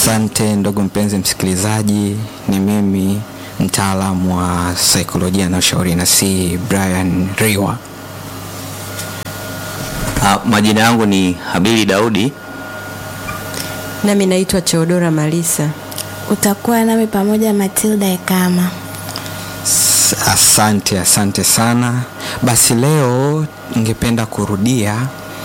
Asante ndugu mpenzi msikilizaji, ni mimi mtaalamu wa saikolojia na ushauri nasihi Brian Riwa. Uh, majina yangu ni Habili Daudi. Nami naitwa Theodora Malisa. Utakuwa nami pamoja Matilda Ekama. S- Asante, asante sana. Basi leo ningependa kurudia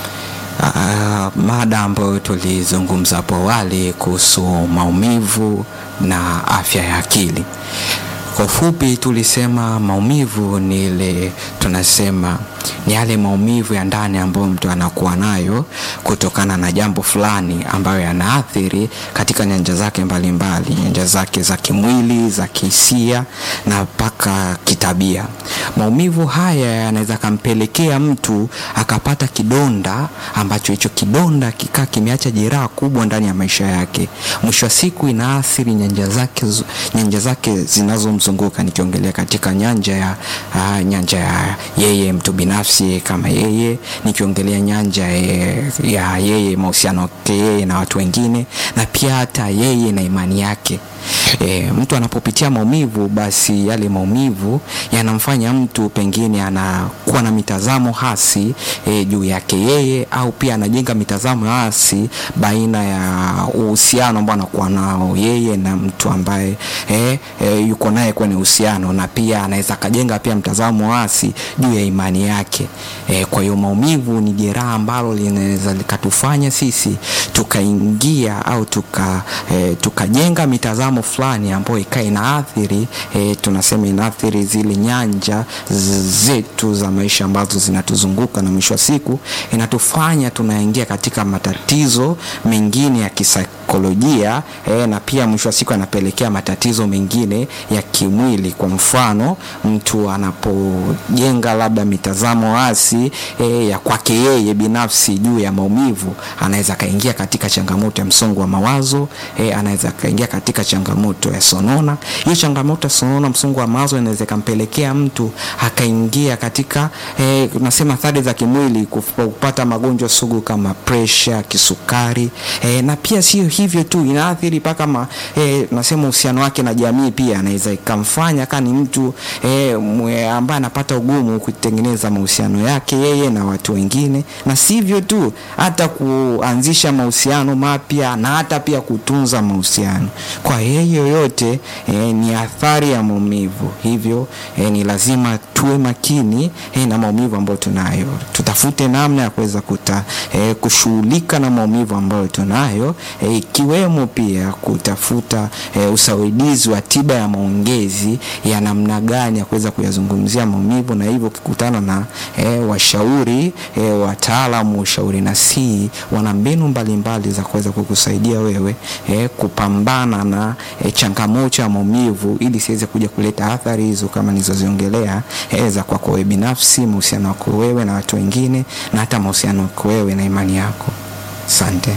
uh, mada ambayo tulizungumza hapo awali kuhusu maumivu na afya ya akili. Kwa ufupi tulisema maumivu ni ile tunasema ni yale maumivu ya ndani ambayo mtu anakuwa nayo kutokana na jambo fulani ambayo yanaathiri katika nyanja zake mbalimbali, nyanja zake za kimwili, za kihisia na mpaka kitabia. Maumivu haya yanaweza kampelekea mtu akapata kidonda ambacho hicho kidonda kikaa kimeacha jeraha kubwa ndani ya maisha yake. Mwisho wa siku inaathiri nyanja zake, zu- nyanja zake zinazomzunguka, nikiongelea katika nyanja ya uh, nyanja ya yeye mtu binafsi kama yeye, nikiongelea nyanja ya, ya yeye mahusiano yake yeye na watu wengine, na pia hata yeye na imani yake. E, mtu anapopitia maumivu basi yale maumivu yanamfanya mtu pengine anakuwa na mitazamo hasi e, juu yake yeye au pia anajenga mitazamo hasi baina ya uhusiano ambao anakuwa nao yeye na mtu ambaye e, e, yuko naye kwenye uhusiano na pia anaweza akajenga pia mtazamo hasi juu ya imani yake e, kwa hiyo maumivu ni jeraha ambalo linaweza likatufanya sisi tukaingia au tuka e, tukajenga mitazamo fulani ambayo ikawa inaathiri e, tunasema inaathiri zile nyanja z- zetu za maisha ambazo zinatuzunguka na mwisho wa siku inatufanya tunaingia katika matatizo mengine ya kisaikolojia e, na pia mwisho wa siku anapelekea matatizo mengine ya kimwili kwa mfano mtu anapojenga labda mitazamo hasi e, ya kwake yeye binafsi juu ya maumivu anaweza akaingia katika changamoto ya msongo wa mawazo e, anaweza akaingia katika changamoto ya sonona hiyo changamoto ya sonona msongo wa mawazo inaweza ikampelekea mtu akaingia katika e, nasema athari za kimwili kuf- kupata magonjwa sugu kama presha kisukari e, na pia sio hivyo tu inaathiri mpaka ma, e, nasema uhusiano wake na jamii pia anaweza ikamfanya kaa ni mtu e, mwe- ambaye anapata ugumu kutengeneza mahusiano yake yeye na watu wengine na sivyo tu hata kuanzisha mahusiano mapya na hata pia kutunza mahusiano kwa yeye yoyote e, ni athari ya maumivu hivyo e, ni lazima tuwe makini e, na maumivu ambayo tunayo tutafute namna ya kuweza kuta e, kushughulika na maumivu ambayo tunayo e, ikiwemo pia kutafuta e, usaidizi wa tiba ya maongezi ya namna gani ya kuweza kuyazungumzia maumivu na hivyo ukikutana na e, washauri e, wataalamu wa ushauri nasihi wana mbinu mbalimbali za kuweza kukusaidia wewe e, kupambana na e, changamoto ya maumivu ili siweze kuja kuleta athari hizo kama nilizoziongelea e, za kwako wewe binafsi mahusiano wako wewe na watu wengine na hata mahusiano wako wewe na imani yako asante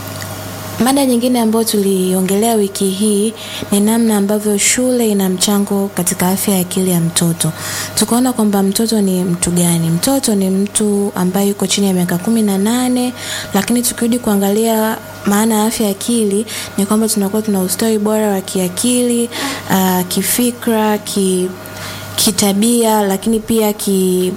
Mada nyingine ambayo tuliongelea wiki hii ni namna ambavyo shule ina mchango katika afya ya akili ya mtoto. Tukaona kwamba mtoto ni mtu gani? Mtoto ni mtu ambaye yuko chini ya miaka kumi na nane, lakini tukirudi kuangalia maana ya afya ya akili ni kwamba tunakuwa tuna ustawi bora wa kiakili, uh, kifikra, ki, kitabia, lakini pia ki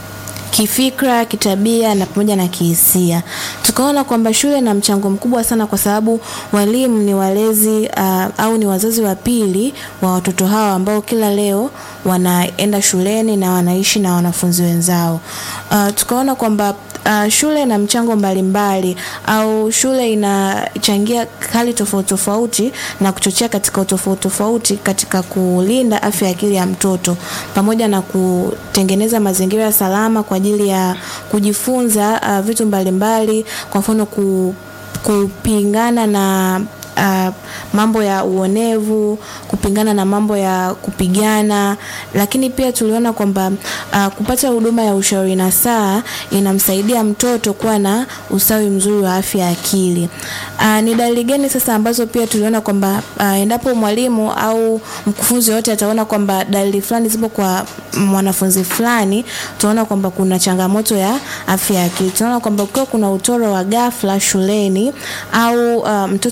kifikra, kitabia na pamoja na kihisia. Tukaona kwamba shule ina mchango mkubwa sana kwa sababu walimu ni walezi uh, au ni wazazi wa pili wa watoto hawa ambao kila leo wanaenda shuleni na wanaishi na wanafunzi wenzao. Uh, tukaona kwamba uh, shule ina mchango mbalimbali au shule inachangia hali tofauti tofauti na kuchochea katika utofauti tofauti katika kulinda afya ya akili ya mtoto pamoja na kutengeneza mazingira salama kwa ajili ya kujifunza uh, vitu mbalimbali kwa mfano ku, kupingana na uh, mambo ya uonevu, kupingana na mambo ya kupigana, lakini pia tuliona kwamba uh, kupata huduma ya ushauri nasaha inamsaidia mtoto kuwa na ustawi mzuri wa afya ya akili. Uh, ni dalili gani sasa ambazo pia tuliona kwamba uh, endapo mwalimu au mkufunzi yote ataona kwamba dalili fulani zipo kwa mwanafunzi fulani, tunaona kwamba kuna changamoto ya afya ya akili. Tunaona kwamba ukiwa kuna utoro wa ghafla shuleni au uh, mtoto ku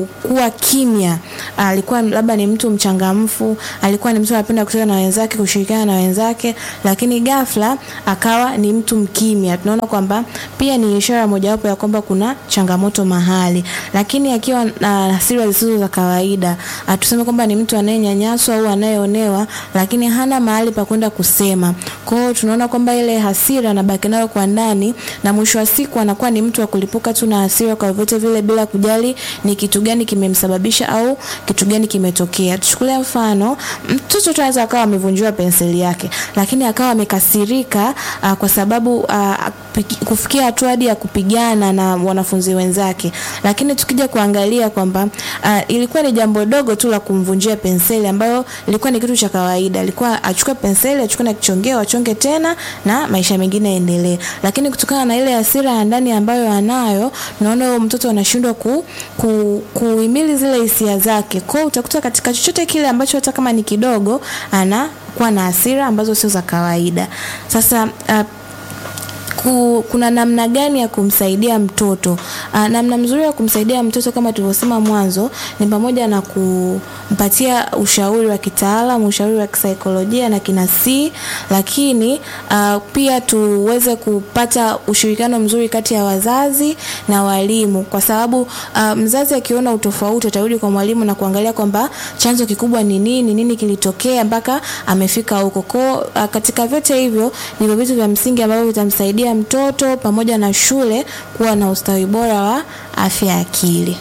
ku, kuwa kimya. Alikuwa labda ni mtu mchangamfu, alikuwa ni mtu anapenda kucheza na wenzake, kushirikiana na wenzake, lakini ghafla akawa ni mtu mkimya. Tunaona kwamba pia ni ishara mojawapo ya kwamba kuna changamoto mahali, lakini akiwa na hasira zisizo za kawaida, ah, tuseme kwamba ni mtu anayenyanyaswa au anayeonewa, lakini hana mahali pa kwenda kusema. Kwa hiyo tunaona kwamba ile hasira anabaki nayo kwa ndani, na mwisho wa siku anakuwa ni mtu wa kulipuka tu na hasira kwa vyote vile, bila kujali ni kitu gani kimemsababisha au kitu gani kimetokea. Tuchukulie mfano, mtoto tu anaweza akawa amevunjiwa penseli yake, lakini akawa amekasirika ah, kwa sababu ah, piki- kufikia hatua hadi ya kupigana na wanafunzi wenzake. Lakini tukija kuangalia kwamba uh, ilikuwa ni jambo dogo tu la kumvunjia penseli ambayo ilikuwa ni kitu cha kawaida. Alikuwa achukue penseli, achukue na kichongeo, achonge tena na maisha mengine yaendelee. Lakini kutokana na ile hasira ya ndani ambayo anayo, naona huyo mtoto anashindwa ku, ku, kuhimili zile hisia zake. Kwa hiyo utakuta katika chochote kile ambacho hata kama ni kidogo anakuwa na hasira ambazo sio za kawaida. Sasa uh, ku, kuna namna gani ya kumsaidia mtoto? Aa, namna mzuri ya kumsaidia mtoto kama tulivyosema mwanzo ni pamoja na kumpatia ushauri wa kitaalamu, ushauri wa kisaikolojia na kinasii, lakini aa, pia tuweze kupata ushirikiano mzuri kati ya wazazi na walimu, kwa sababu aa, mzazi akiona utofauti atarudi kwa mwalimu na kuangalia kwamba chanzo kikubwa ni nini, nini kilitokea mpaka amefika huko. Kwa aa, katika vyote hivyo ndivyo vitu vya msingi ambavyo vitamsaidia mtoto pamoja na shule kuwa na ustawi bora wa afya ya akili.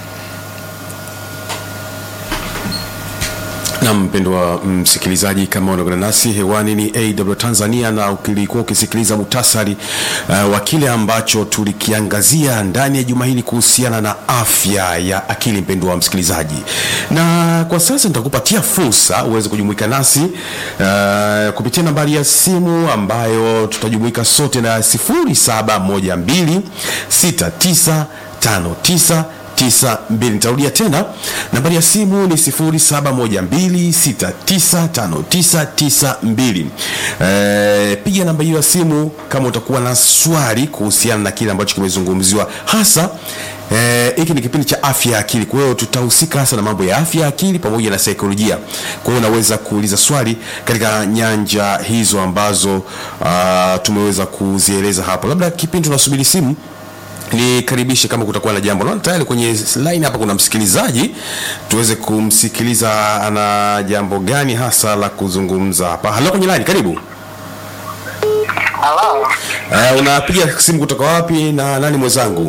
na mpendwa msikilizaji, kama unaungana nasi hewani ni AW Tanzania, na ukilikuwa ukisikiliza muhtasari uh, wa kile ambacho tulikiangazia ndani ya juma hili kuhusiana na afya ya akili, mpendwa msikilizaji, na kwa sasa nitakupatia fursa uweze kujumuika nasi uh, kupitia nambari ya simu ambayo tutajumuika sote na 0712 6959 92 nitarudia tena nambari ya simu ni 0712695992 e, piga namba hiyo ya simu kama utakuwa na swali kuhusiana na kile ambacho kimezungumziwa hasa Eh, hiki ni kipindi cha afya ya akili kwa hiyo tutahusika hasa na mambo ya afya ya akili pamoja na saikolojia kwa hiyo unaweza kuuliza swali katika nyanja hizo ambazo uh, tumeweza kuzieleza hapo labda kipindi tunasubiri simu nikaribishe kama kutakuwa na jambo naona tayari kwenye line hapa kuna msikilizaji tuweze kumsikiliza ana jambo gani hasa la kuzungumza hapa halo kwenye line karibu Halo, uh, unapiga simu kutoka wapi na nani mwenzangu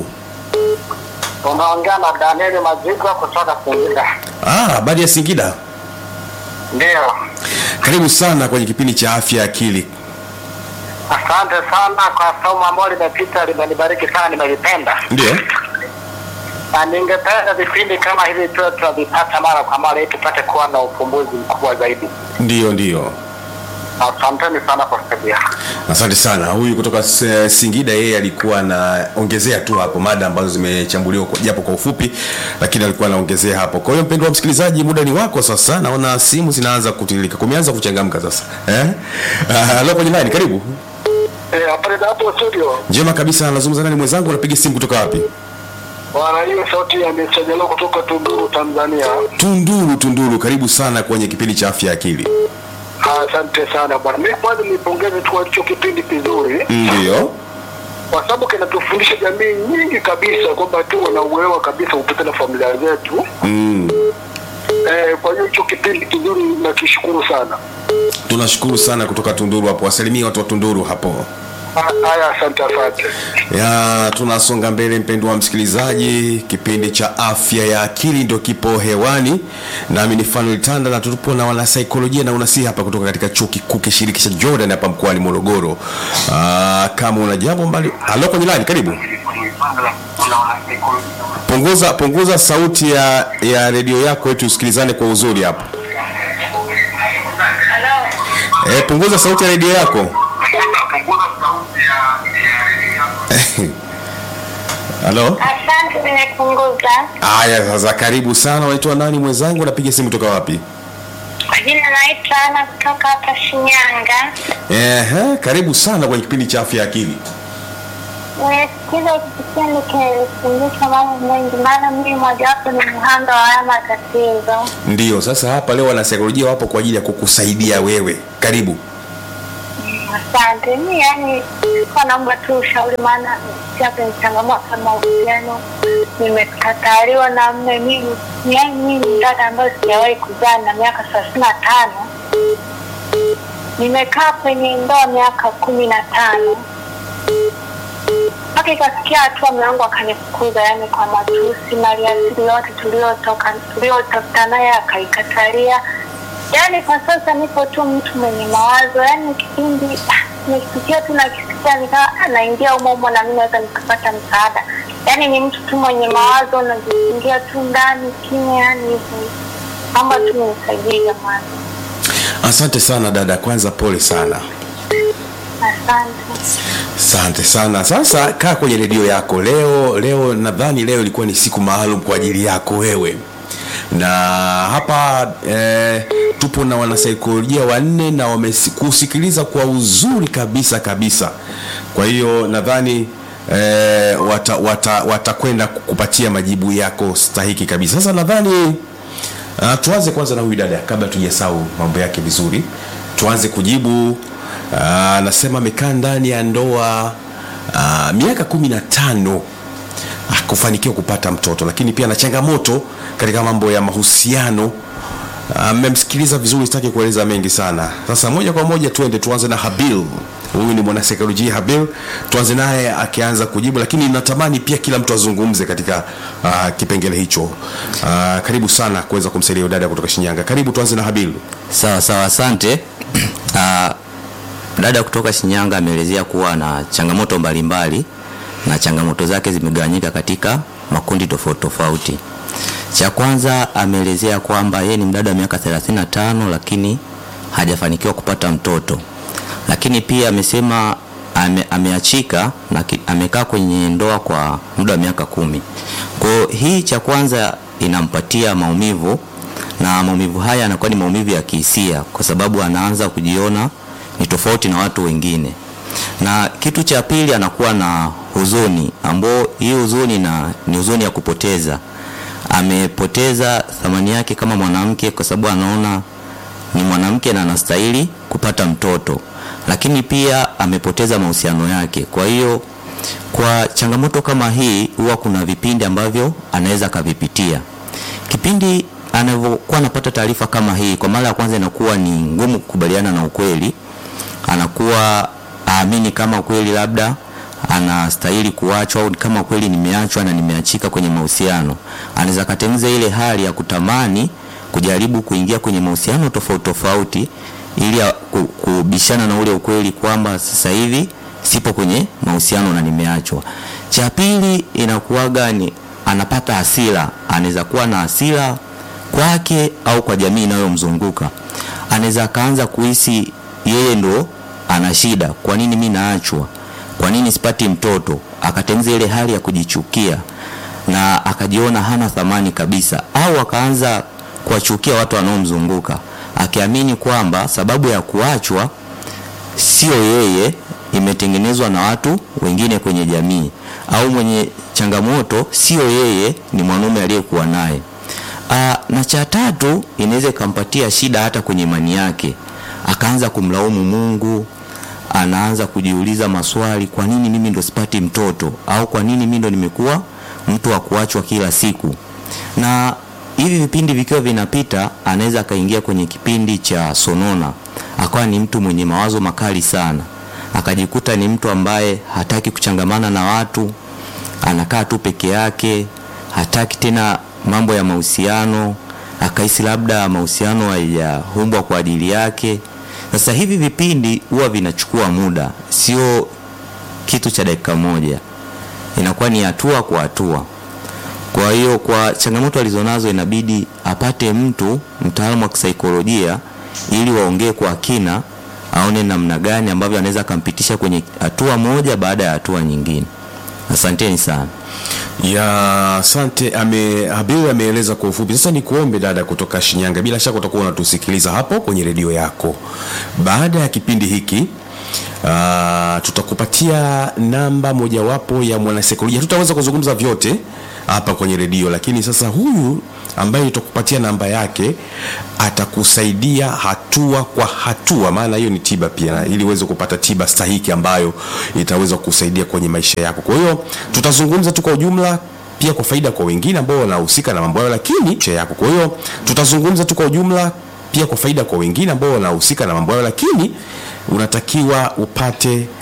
unaongea na Danieli Mazigwa kutoka Singida. ah habari ya singida Ndio, karibu sana kwenye kipindi cha afya ya akili asante sana kwa somo ambalo limepita, limenibariki sana, nimelipenda ndio na ningependa vipindi kama hivi tuwe tunavipata mara kwa mara ili tupate kuwa na ufumbuzi mkubwa zaidi. ndio ndio Asanteni sana kwa kusaidia. asante sana huyu kutoka S- singida yeye alikuwa anaongezea tu hapo mada ambazo zimechambuliwa kwa- japo kwa ufupi lakini alikuwa anaongezea hapo kwa hiyo mpendwa msikilizaji muda ni wako sasa naona simu zinaanza kutilika kumeanza kuchangamka sasa eh? Ah, halo kwenye line karibu Eh, habari za hapo studio. njema kabisa nazungumza nani mwenzangu unapiga simu kutoka wapi Bwana, hiyo sauti ya Msajalo kutoka Tunduru, Tanzania. tunduru tunduru karibu sana kwenye kipindi cha afya ya akili Asante sana bwana. Mimi kwanza nipongeze tu kwa hicho kipindi kizuri. ndio kwa sababu kinatufundisha jamii nyingi kabisa kwamba tuwe na uelewa kabisa kupita na familia zetu. mm. Eh, kwa hiyo hicho kipindi kizuri nakishukuru sana. tunashukuru sana kutoka tunduru hapo wasalimia watu wa tunduru hapo Ha- Haya, asante asante. ya tunasonga mbele mpendwa wa msikilizaji kipindi cha afya ya akili ndio kipo hewani nami ni fanuel tanda na tupo na wanasaikolojia na unasihi hapa kutoka katika chuo kikuu kishiriki cha jordan hapa mkoani morogoro Aa, kama una jambo mbali halo kwenye lani karibu punguza punguza sauti ya ya redio yako ili tusikilizane kwa uzuri hapo e, punguza sauti ya redio yako halo Asante, nimepunguza. haya sasa karibu sana unaitwa nani mwenzangu napiga simu toka wapi Kwa jina naitwa Ana kutoka hapa Shinyanga. Ehe, karibu sana kwenye kipindi cha afya ya akili nimesikiza hiki kipindi kinanifundisha mambo mengi, maana mimi mojawapo ni mhanga wa haya matatizo. Ndiyo, sasa hapa leo wanasaikolojia wapo kwa ajili ya kukusaidia wewe. Karibu. Asante. Mi yani kwa naomba tu ushauri, maana pia kwenye changamoto ya mahusiano nimekataliwa na mme. Mimi yani mimi ni dada ambayo sijawahi kuzaa na miaka thelathini na tano nimekaa kwenye ndoa miaka kumi na tano mpaka ikafikia hatua mume wangu akanifukuza, yani kwa matusi, maliasili yote tuliotoka tuliotafuta naye akaikatalia. Yani kwa sasa nipo tu mtu mwenye mawazo, yani kipindi ah, nikisikia tu nakisikia nikaa naingia humo humo na mimi naweza nikapata msaada. Yani ni mtu tu mwenye mawazo, najiingia tu ndani kimya, yani hivyo. Naomba tu nisaidie jamani, Asante sana dada, kwanza pole sana. asante. Asante sana. Sasa kaa kwenye redio yako leo. Leo nadhani leo ilikuwa ni siku maalum kwa ajili yako wewe, na hapa eh, tupo na wanasaikolojia wanne na wamekusikiliza kwa uzuri kabisa kabisa. Kwa hiyo nadhani eh, watakwenda wata, watakwenda kukupatia majibu yako stahiki kabisa. Sasa nadhani Uh, tuanze kwanza na huyu dada kabla tujasahau mambo yake vizuri. Tuanze kujibu. Uh, anasema amekaa ndani ya ndoa uh, miaka kumi na tano ah, kufanikiwa kupata mtoto, lakini pia na changamoto katika mambo ya mahusiano. Mmemsikiliza vizuri, sitaki kueleza mengi sana. Sasa moja kwa moja tuende, tuanze na Habil. Huyu ni mwanasaikolojia Habil, tuanze naye akianza kujibu, lakini natamani pia kila mtu azungumze katika uh, kipengele hicho. Uh, karibu sana kuweza kumsaidia huyu dada kutoka Shinyanga. Karibu, tuanze na Habil. Sawa sawa, asante. Ah, dada kutoka Shinyanga ameelezea kuwa na changamoto mbalimbali na changamoto zake zimegawanyika katika makundi tofauti tofauti. Cha kwanza ameelezea kwamba yeye ni mdada wa miaka 35 lakini hajafanikiwa kupata mtoto, lakini pia amesema ame, ameachika na ki- amekaa kwenye ndoa kwa muda wa miaka kumi. Kwa hiyo hii cha kwanza inampatia maumivu na maumivu haya yanakuwa ni maumivu ya kihisia kwa sababu anaanza kujiona ni tofauti na watu wengine. Na kitu cha pili anakuwa na huzuni ambao hii huzuni na ni huzuni ya kupoteza. Amepoteza thamani yake kama mwanamke kwa sababu anaona ni mwanamke na anastahili kupata mtoto, lakini pia amepoteza mahusiano yake. Kwa hiyo kwa changamoto kama hii, huwa kuna vipindi ambavyo anaweza akavipitia. Kipindi anavyokuwa anapata taarifa kama hii, kwa mara ya kwanza inakuwa ni ngumu kukubaliana na ukweli, anakuwa aamini kama kweli labda anastahili kuachwa au kama kweli nimeachwa na nimeachika kwenye mahusiano. Anaweza katengeneza ile hali ya kutamani kujaribu kuingia kwenye mahusiano tofauti tofauti ili ya- ku- kubishana na ule ukweli kwamba sasa hivi sipo kwenye mahusiano na nimeachwa. Cha pili inakuwaga ni anapata hasira, anaweza kuwa na hasira kwake au kwa jamii inayomzunguka. Anaweza akaanza kuhisi yeye ndo ana shida, kwa nini mimi naachwa? Kwa nini sipati mtoto? Akatengeneza ile hali ya kujichukia na akajiona hana thamani kabisa, au akaanza kuwachukia watu wanaomzunguka akiamini kwamba sababu ya kuachwa sio yeye, imetengenezwa na watu wengine kwenye jamii, au mwenye changamoto sio yeye, ni mwanaume aliyekuwa naye. Aa, na cha tatu inaweza ikampatia shida hata kwenye imani yake, akaanza kumlaumu Mungu, anaanza kujiuliza maswali, kwa nini mimi ndo sipati mtoto, au kwa nini mimi ndo nimekuwa mtu wa kuachwa kila siku. Na hivi vipindi vikiwa vinapita, anaweza akaingia kwenye kipindi cha sonona, akawa ni mtu mwenye mawazo makali sana, akajikuta ni mtu ambaye hataki kuchangamana na watu, anakaa tu peke yake, hataki tena mambo ya mahusiano, akahisi labda mahusiano hayajaumbwa kwa ajili yake. Sasa hivi vipindi huwa vinachukua muda, sio kitu cha dakika moja, inakuwa ni hatua kwa hatua. Kwa hiyo kwa changamoto alizonazo inabidi apate mtu mtaalamu wa kisaikolojia ili waongee kwa kina, aone namna gani ambavyo anaweza akampitisha kwenye hatua moja baada ya hatua nyingine. Asanteni sana. ya asante ame Habil ameeleza kwa ufupi. Sasa ni kuombe dada kutoka Shinyanga, bila shaka utakuwa unatusikiliza hapo kwenye redio yako. Baada ya kipindi hiki uh, tutakupatia namba mojawapo ya mwanasaikolojia tutaweza kuzungumza vyote hapa kwenye redio lakini sasa huyu ambaye tutakupatia namba yake atakusaidia hatua kwa hatua maana hiyo ni tiba pia ili uweze kupata tiba stahiki ambayo itaweza kusaidia kwenye maisha yako kwa hiyo tutazungumza tu kwa ujumla pia kwa faida kwa wengine ambao wanahusika na mambo hayo lakini maisha yako kwa hiyo tutazungumza tu kwa ujumla pia kwa faida kwa wengine ambao wanahusika na mambo hayo lakini unatakiwa upate